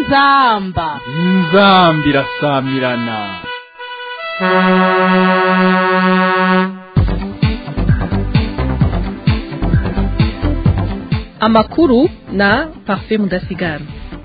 inzamba inzambi irasamirana amakuru na parfait mudasigara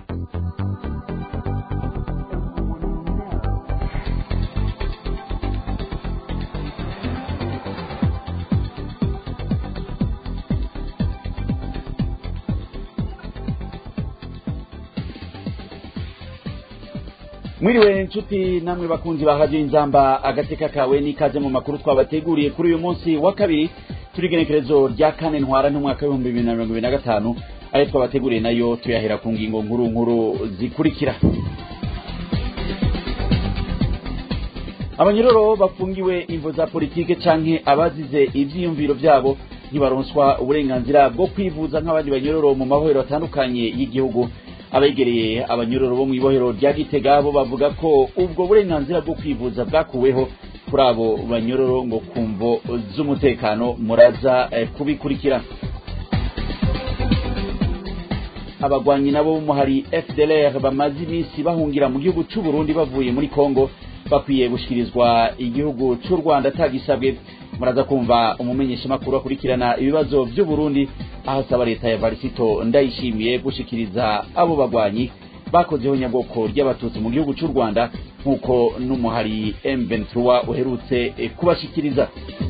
mwiriwe nshuti namwe bakunzi ba radiyo inzamba agateka kawe n'ikaze mu makuru twabateguriye kuri uyu munsi wa kabiri turi igenekerezo rya kane ntwara n'umwaka w'ibihumbi bibiri na mirongo ibiri na gatanu ayo twabateguriye nayo tuyahera ku ngingo nkuru nkuru zikurikira abanyuroro bafungiwe imvo za politike canke abazize ivyiyumviro vyabo ntibaronswa uburenganzira bwo kwivuza nk'abandi banyororo mu mabohero atandukanye y'igihugu abegereye abanyororo bo mw'ibohero rya gitega bo bavuga ko ubwo burenganzira bwo kwivuza bwakuweho kuri abo banyororo ngo kumvo z'umutekano muraza eh, kubikurikira abagwanyi nabo b'umuhari fdlr bamaze iminsi bahungira mu gihugu c'u burundi bavuye muri congo bakwiye gushikirizwa igihugu c'u rwanda atagisabwe muraza kumva umumenyeshamakuru akurikirana ibibazo vy'u burundi aho asaba leta ya varisito ndayishimiye gushikiriza abo bagwanyi bakozeho nyabwoko ry'abatutsi mu gihugu c'u rwanda nk'uko n'umuhari m23 uherutse eh, kubashikiriza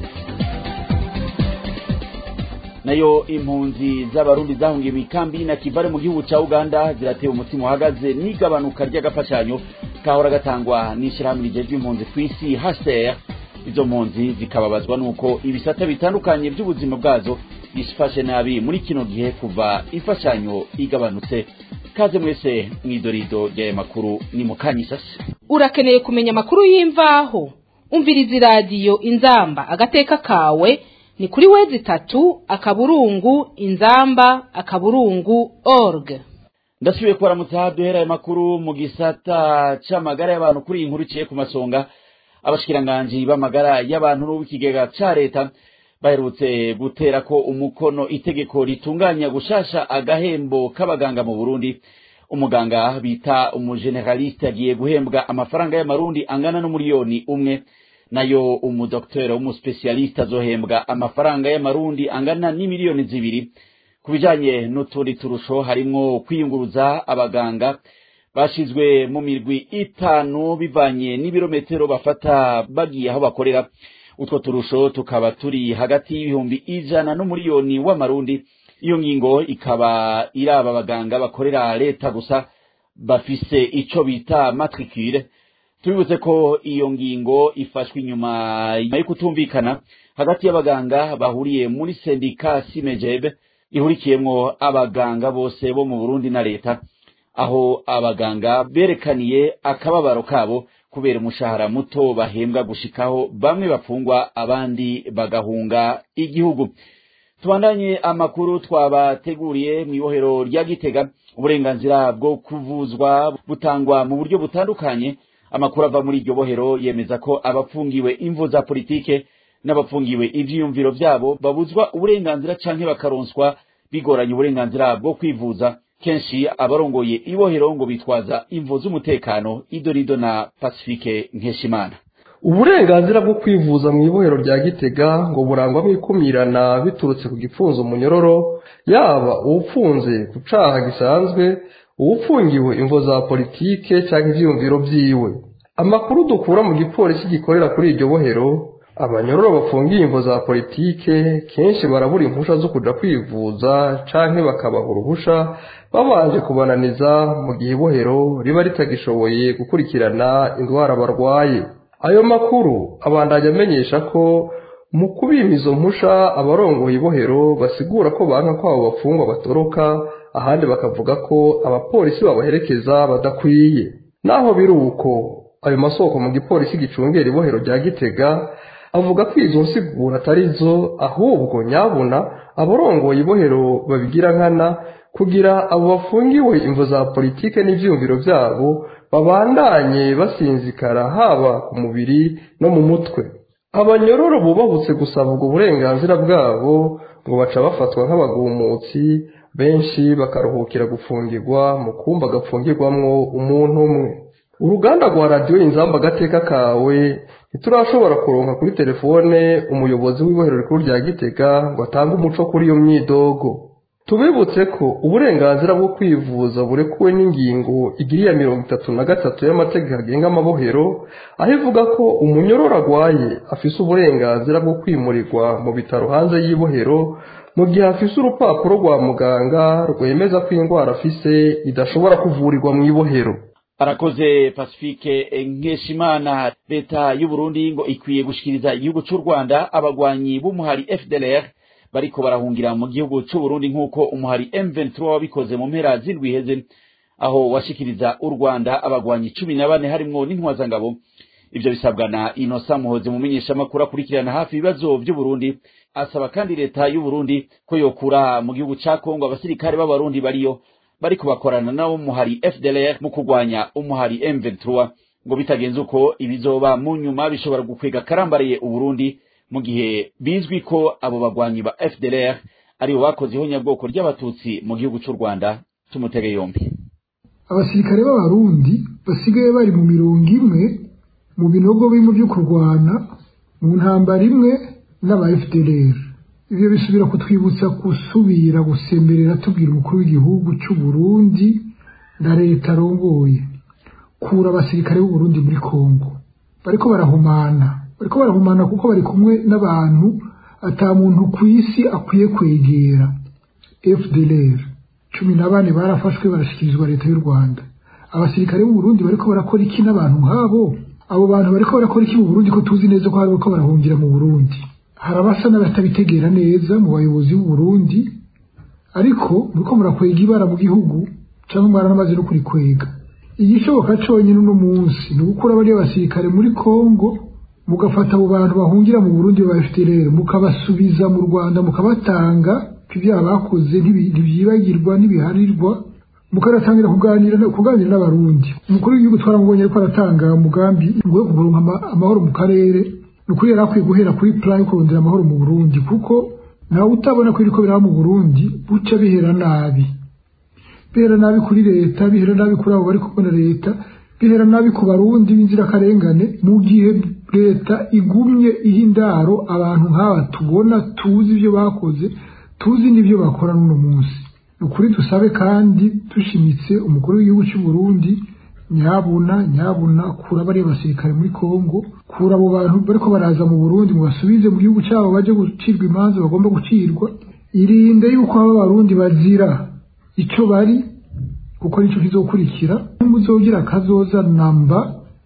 nayo impunzi z'abarundi zahungiye mikambi na kivare mu gihugu ca uganda ziratewe umutima uhagaze n'igabanuka ry'agafashanyo kahora gatangwa n'ishirahamwe rijejwe impunzi kw'isi hcr izo mpunzi zikababazwa nuko ibisata bitandukanye by'ubuzima bwazo bifashe nabi muri kino gihe kuva imfashanyo igabanutse kaze mwese mw'idorido ry'aya makuru ni mukanyisasi urakeneye kumenya amakuru y'imvaho umviriza iradiyo inzamba agateka kawe ni kuri wezi itatu akaburungu inzamba akaburungu org ndasubiye kubaramutsa duhera aya makuru mu gisata c'amagara y'abantu kuri iyi nkuru iciye ku masonga abashikiranganji b'amagara y'abantu n'uw'ikigega ca leta baherutse gutera ko umukono itegeko ritunganya gushasha agahembo k'abaganga mu burundi umuganga bita umugeneraliste agiye guhembwa amafaranga y'amarundi angana n'umuriyoni umwe nayo umudokiteri w'umuspesialiste azohembwa amafaranga y'amarundi angana n'imiliyoni zibiri ku bijanye n'utundi turusho harimwo kwiyunguruza abaganga bashizwe mu mirwi itanu bivanye n'ibirometero bafata bagiye aho bakorera utwo turusho tukaba turi hagati y'ibihumbi ijana n'umuriyoni w'amarundi iyo ngingo ikaba iraba abaganga bakorera leta gusa bafise ico bita matricule tubibutse ko iyo ngingo ifashwe inyuma yo kutumvikana hagati y'abaganga bahuriye muri sendika simejebe ihurikiyemwo abaganga bose bo mu burundi na leta aho abaganga berekaniye akababaro kabo kubera umushahara muto bahembwa gushikaho bamwe bafungwa abandi bagahunga igihugu tubandanye amakuru twabateguriye mu ibohero rya gitega uburenganzira bwo kuvuzwa butangwa mu buryo butandukanye amakuru ava muri iryo bohero yemeza ko abafungiwe imvo za politike n'abafungiwe ivyiyumviro vyabo babuzwa uburenganzira canke bakaronswa bigoranye uburenganzira bwo kwivuza kenshi abarongoye ibohero ngo bitwaza imvo z'umutekano idorido na pacifique nkeshimana uburenganzira bwo kwivuza mu ibohero rya gitega ngo burangwamo ikumirana biturutse ku gipfunzo umunyororo yaba uwupfunze ku caha gisanzwe uwupfungiwe imvo za politike cyangwa ivyiyumviro vyiwe amakuru dukura mu gipolisi gikorera kuri iryo bohero abanyororo bafungiye imvo za politike kenshi barabura impusha zo kuja kwivuza canke bakabaha uruhusha babanje kubananiza mu gihe ibohero riba ritagishoboye gukurikirana indwara barwaye ayo makuru abandanya amenyesha ko mu kubima izo mpusha abarongoye ibohero basigura ko banka ko abo bafungwa batoroka ahandi bakavuga ko abapolisi babaherekeza badakwiye naho biri uko ayo masoko mu gipolisi gicungera ibohero rya gitega avuga ko izo nsiguro atari zo ahubwo nyabuna abarongoye ibohero babigira nkana kugira abo bafungiwe imvo za politike n'ivyiyumviro vyabo babandanye basinzikara haba ku mubiri no mu mutwe abanyororo bubahutse gusaba ubwo burenganzira bwabo ngo baca bafatwa nk'abagumutsi benshi bakaruhukira gufungirwa mu kumba gafungirwamwo umuntu umwe uruganda rwa radiyo inzamba agateka kawe ntiturashobora kuronka kuri telefone umuyobozi w'ibohero rikuru rya gitega ngo atange umuco kuri iyo myidogo tubibutse ko uburenganzira bwo kwivuza burekuwe n'ingingo igiriya mirongo itatu na gatatu y'amategeko agenga amabohero aho ivuga ko umunyororo agwaye afise uburenganzira bwo kwimurirwa mu bitaro hanze y'ibohero mu gihe afise urupapuro rwa muganga rwemeza ko indwara afise idashobora kuvurirwa mu ibohero arakoze pacifique nkeshimana leta y'uburundi ngo ikwiye gushikiriza igihugu c'u rwanda abagwanyi b'umuhari fdlr bariko barahungira mu gihugu c'uburundi nk'uko umuhari m23 wabikoze mu mpera z'indwi iheze aho washikiriza u rwanda abagwanyi cumi na bane harimwo n'intwazangabo ivyo bisabwa na inosa muhozi mumenyeshamakuru akurikirana hafi ibibazo vy'uburundi asaba kandi leta y'uburundi ko yokura mu gihugu ca kongo abasirikare b'abarundi bariyo bariko bakorana nabo muhari fdlr mu kurwanya umuhari m23 ngo bitagenze uko ibizoba mu nyuma bishobora gukwega karambariye uburundi mu gihe bizwi ko abo bagwanyi ba fdlr aribo bakoze ihonyabwoko ry'abatutsi mu gihugu c'u rwanda tumutege yombi abasirikare b'abarundi basigaye bari mu mirongo imwe mu binogo bimwe byo kurwana mu ntambara imwe n'aba fdlr ibyo bisubira kutwibutsa gusubira gusemberera tubwira umukuru w'igihugu cy'u Burundi na leta arongoye kura abasirikare b'uburundi muri kongo bariko barahumana bariko barahumana kuko bari kumwe n'abantu ata muntu ku isi akwiye kwegera fdlr cumi na bane barafashwe barashyikirizwa leta y'u rwanda abasirikare b'uburundi bariko barakora iki n'abantu nk'abo abo bantu bariko barakora iki mu burundi ko tuzi neza ko bariko barahungira mu burundi hari abasa n'abatabitegera neza mu bayobozi b'uburundi ariko muriko murakwega ibara mu gihugu cyangwa mwaranamaze no kurikwega igishoboka conyine uno munsi ni ugukura bariya basirikare muri kongo mugafata abo bantu bahungira mu burundi babafite rero mukabasubiza mu rwanda mukabatanga ibyaha bakoze ntibyibagirwa ntibiharirwa mukanatangira kuganira kuganira n'abarundi umukuru w'igihugu twaramubonye ariko aratanga umugambi ngo yo kuguronka amahoro mu karere ni ukuri yari akwiye guhera kuri plan yo kurondera amahoro mu burundi kuko nawe utabona ko iriko biraba mu burundi buca bihera nabi bihera nabi kuri leta bihera nabi kuri abo bari kubona leta bihera nabi ku barundi b'inzirakarengane mu gihe leta igumye iha indaro abantu nk'aba tubona tuzi ibyo bakoze tuzi n'ibyo bakora n'uno munsi ni ukuri dusabe kandi dushimitse umukuru w'igihugu cy'u Burundi nyabuna nyabuna kura bariya basirikare muri kongo kura abo bantu bariko baraza mu burundi mubasubize mu gihugu cyabo baje gucirwa imanza bagomba gucirwa irinde yuko aba barundi bazira icyo bari kuko nicyo kizokurikira muzogira akazoza namba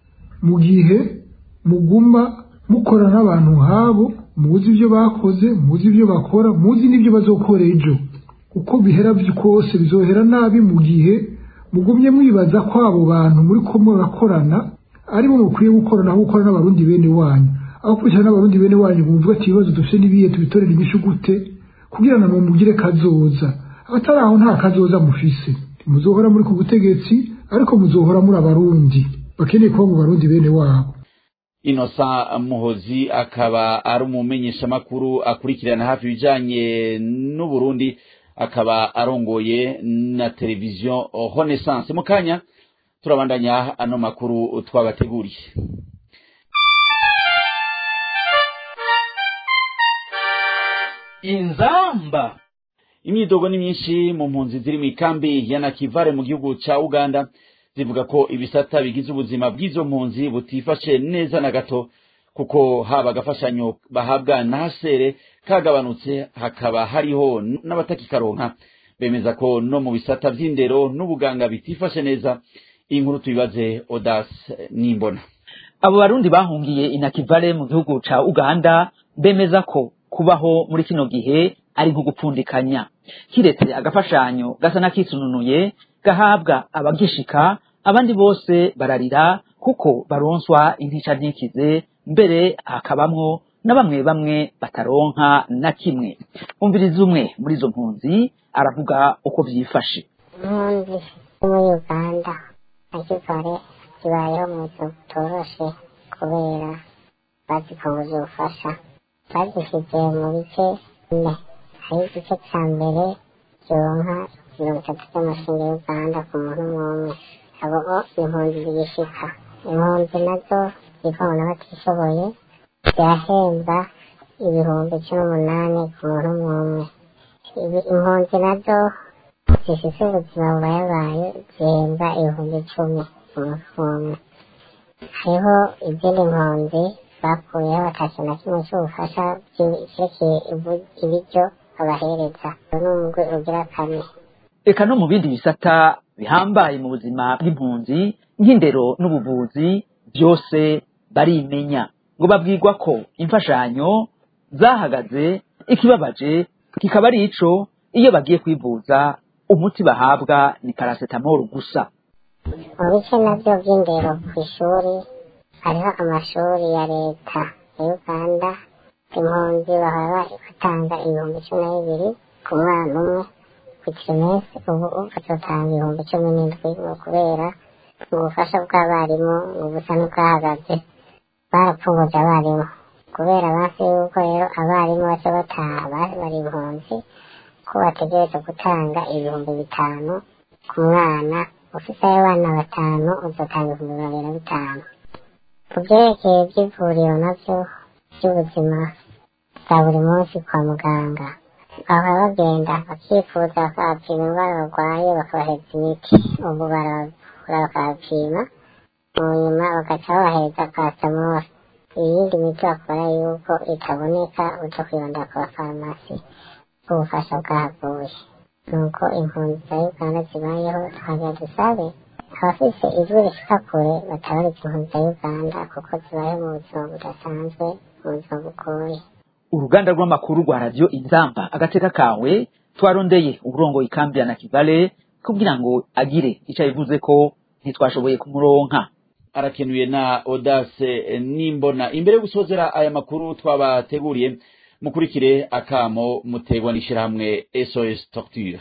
mu gihe muguma mukora n'abantu nk'abo muzi ibyo bakoze muzi ibyo bakora muzi n'ibyo bazokora ejo uko bihera kose bizohera nabi mu gihe mugumye mwibaza ko abo bantu muri ko murakorana aribo mukwiye gukorana aho gukora n'abarundi bene wanyu aho kurikirana n'abarundi bene wanyu bumva ati ibibazo dufite n'ibihe tubitorera inyishu gute kugira ngo mugire kazoza abatari aho nta kazoza mufise muzohora muri ku butegetsi ariko muzohora muri abarundi bakeneye kuba mu barundi bene wabo inosa muhozi akaba ari umumenyeshamakuru akurikirana hafi ibijanye n'uburundi akaba arongoye na televiziyo renaissance mu kanya turabandanya ano makuru twabateguriye inzamba imyidogo ni myinshi mu mpunzi ziri mu ikambi ya nakivare mu gihugu ca uganda zivuga ko ibisata bigize ubuzima bw'izo mpunzi butifashe neza na gato kuko haba agafashanyo bahabwa na hasere kagabanutse hakaba hariho n'abatakikaronka bemeza ko no mu bisata vy'indero n'ubuganga bitifashe neza iyi nkuru tuyibaze odas nimbona abo barundi bahungiye inakivale mu gihugu ca uganda bemeza ko kubaho muri kino gihe ari nko gupfundikanya kiretse agafashanyo gasa n'akisununuye gahabwa abagishika abandi bose bararira kuko baronswa intica ntikize mbere hakabamwo na bamwe bamwe bataronka na kimwe umviriza umwe muri izo mpunzi aravuga uko vyifashe impunzi muri uganda akivare zibayeho mu buzima butoroshe kubera bazifunguza ubufasha bazishyize mu bice bine hari igice cya mbere zironka mirongo itatu z'amashinga y'uganda ku muntu umwe abo o impunzi zigishika impunzi nazo zivamo n'abatishoboye zirahembwa ibihumbi cumi n'umunani ku muntu umwe ibi impunzi nazo zifise ubuzima bubayabaye zihembwa ibihumbi icumi ku muntu umwe hariho izindi mpunzi bakuyeho batashye na kimwe cy'ubufasha byerekeye ibiryo babahereza ni umugwi ugira kane eka no mu bindi bisata bihambaye mu buzima bw'impunzi nk'indero n'ubuvuzi byose barimenya ngo babwirwa ko imfashanyo zahagaze ikibabaje kikaba ari ico iyo bagiye kwivuza umuti bahabwa ni paracetamol gusa mu bice nabyo by'indero ku ishuri hariho amashuri ya leta ya uganda impunzi bahora batanga ibihumbi cumi na bibiri ku mwana umwe ku trimesi ubu bazotanga ibihumbi cumi n'indwi ni ukubera ubufasha bw'abarimu ni ubusa n'ubwahagaze barapfunguje abarimu kubera basi yuko rero abarimu baca bataha bari impunzi ko bategereza gutanga ibihumbi bitanu ku mwana ufite abana batanu uzatanga ibihumbi babiri na bitanu ku byerekeye by'ivuriro nabyo by'ubuzima bwa buri munsi kwa muganga bahora bagenda bakifuza bakabapima indwara barwaye bakabahereza imiti ubu baravura bakabapima mu nyuma bagaca babahereza paracetamol iyindi miti bakora yuko itaboneka uja kwibanda ku bafarumasi ubufasha bwahavuye nuko impunzi za uganda zibayeho twagira dusabe abafise ijwi rishika kure batabariza impunzi za uganda kuko zibayeho mu buzima budasanzwe mu buzima bugoye uruganda rw'amakuru rwa radiyo inzamba agateka kawe twarondeye uburongo ikambi ya nakivale kugira ngo agire icyo abivuze ko ntitwashoboye kumuronka arakenuye na odase nimbona imbere yo gusozera aya makuru twabateguriye mukurikire akamo mutegwa n'ishyirahamwe sos torture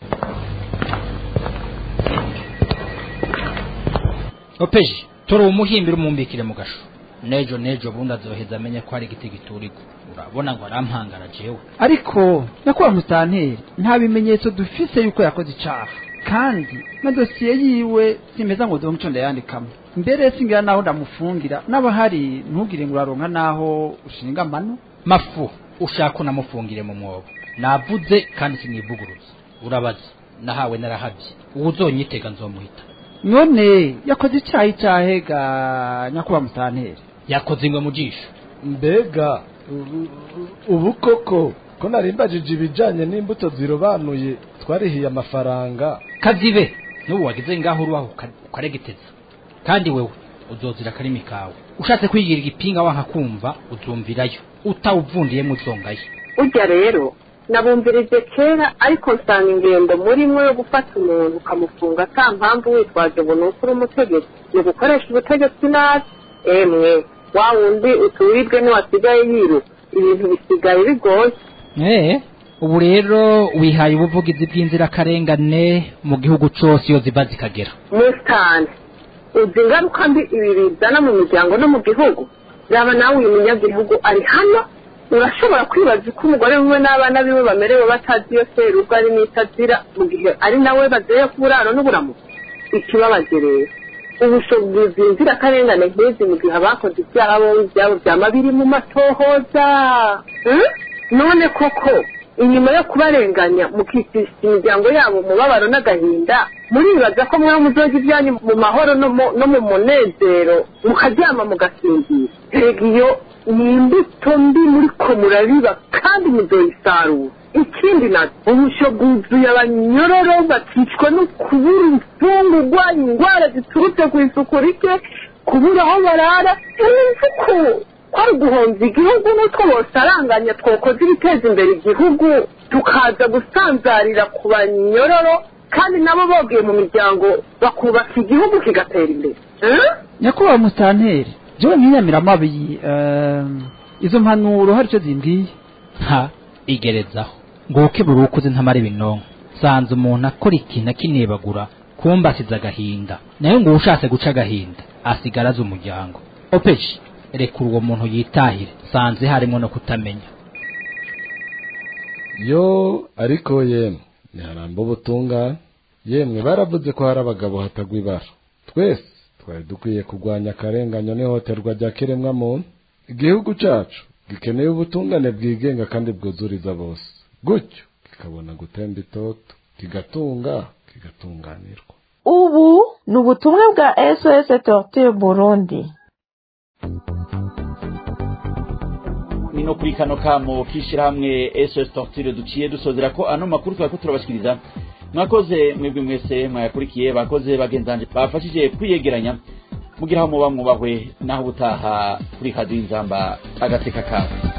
opeji tora umuhimbira umumbikire mu gasho nejo nejo bundi azoheza amenye ko hari igiti giturika urabona ngo arampangara jewe ariko nyakubahwa musitanteri nta bimenyetso dufise yuko yakoze icaha kandi na dosiye yiwe simeza ngo donco ndayandikamo mbere singira naho ndamufungira n'abahari ntugire ngo uraronka naho ushinga amano mafu ushaka unamufungire mu mwobo navuze kandi sinivuguruza urabaza nahawe narahabye uwo uzonyitega nzomuhita none yakoze icaha icahe ga nyakubahwa musitanteri yakoze ingwe mu jisho mbega ubu- ubu koko ko narimbajije ibijanye n'imbuto zirobanuye twarihiye amafaranga kazibe n'ubu wagize ngaho urubaho uka- ukaregeteza kandi wewe uzozira akarimi kawe ushatse kwigira igipinga wanka kumva uzumvirayo utawuvundiyemo uzongayo burya rero nabumvirije kera ariko nsanga ingendo murimo yo gufata umuntu ukamufunga ata mpamvu witwaje ngo ni ukuri umutegetsi ni ugukoresha ubutegetsi nabi emwe wa wundi uturirwe niwasigaye yiruka ibintu bisigaye bigoye Eh, ubu rero wihaye ubuvugizi bw'inzirakarengane mu gihugu cose iyo ziva zikagera musitani uzi ingaruka mbi ibi bizana mu miryango no mu gihugu yaba nawe uyu munyagihugu ari hano urashobora kwibaza uko umugore wiwe n'abana biwe bamerewe batazi iyo serubwo ari n'itazira mu gihe ari nawe bazeye ku buraro n'uburamuko ikibabaje rero ubushobozi inzirakarengane nk'izi mu gihe abakoze ibyaha bo ibyabo byama biri mu matohoza Hmm? none koko inyuma yo kubarenganya mukicisha imiryango yabo umubabaro n'agahinda muribaza ko mwe muzoga ibyanyu mu mahoro no mu- no mu munezero mukaryama mugasinzira erega iyo ni imbuto mbi muriko murabiba kandi muzoyisarura ikindi nacyo ubusho bwuzuye abanyororo bakicwa no kubura imfungurwa indwara ziturutse ku isuku rike kubura aho barara imifuko kwari uguhomba igihugu n'utwo bosaranganya twokoze ibiteza imbere igihugu tukaza gusanzarira ku banyororo kandi nabo bogiye mu miryango bakubaka igihugu kigatera imbere Eh? nyakubahwa musitanteri jewe nkiyamira amabi eh, izo mpanuro hari icyo zimbwiye nta igerezaho ngo uke buri ukuze ntamara ibinonko sanze umuntu akora ikintu akinebagura kumba asize agahinda nayo ngo ushatse guca agahinda asigara azi umuryango opeshi rekura uwo muntu yitahire sanze harimo no kutamenya yo ariko yemwe ntiharamba ubutungane yemwe baravuze ko hari abagabo hatagwa ibara twese twari dukwiye kurwanya akarenganyo n'ihohoterwa rya kiremwamuntu igihugu cacu gikeneye ubutungane bwigenga kandi bwuzuriza bose gutyo kikabona gutemba itoto kigatunga kigatunganirwa ubu ni ubutumwa bwa sos torture burundi ni no kuri kano kamo k'ishyirahamwe sos torture duciye dusozera ko ano makuru twari ko turabashikiriza mwakoze mwebwe mwese mwayakurikiye bakoze bagenzanje bafashije kwiyegeranya mugira aho muba mwubahwe naho ubutaha kuri hadiyo inzamba agateka kawe